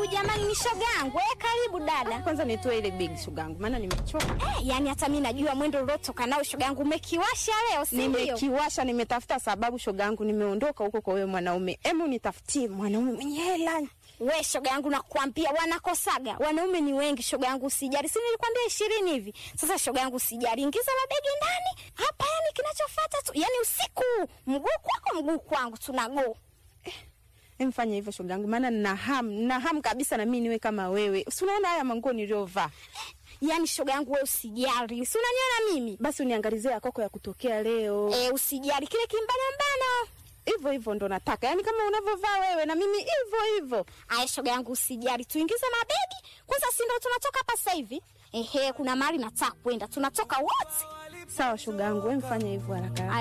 jamani, ni shoga yangu. Eh, karibu dada. Kwanza nitoe ile begi shoga yangu, maana nimechoka. Eh, yani hata mimi najua mwendo uliotoka nao shoga yangu umekiwasha leo, si ndio? Nimekiwasha, nimetafuta sababu shoga yangu, nimeondoka huko kwa wewe mwanaume. Hebu nitafutie mwanaume mwenye hela. We shoga yangu, nakwambia wanakosaga wanaume ni wengi shoga yangu, usijali. Si nilikwambia ishirini hivi? Sasa shoga yangu, usijali, ingiza mabegi ndani hapa. Yani kinachofuata tu, yani usiku mguu kwako mguu kwangu, tunago Emfanya hivyo shoga yangu, maana nina hamu, nina hamu kabisa na mimi niwe kama wewe. Si unaona haya manguo niliyovaa? yani shoga yangu, we usijali, si unaniona mimi Basi uniangalizie ya koko ya kutokea leo. e, usijali kile kimbana mbana Hivyo hivyo ndo nataka, yaani kama unavyovaa wewe na mimi hivyo hivyo. Aya shoga yangu, usijali, tuingize mabegi kwanza, si ndo tunatoka hapa sasa hivi? Ehe, kuna mahali nataka kwenda, tunatoka wote. Sawa shoga yangu, wewe mfanye hivyo haraka.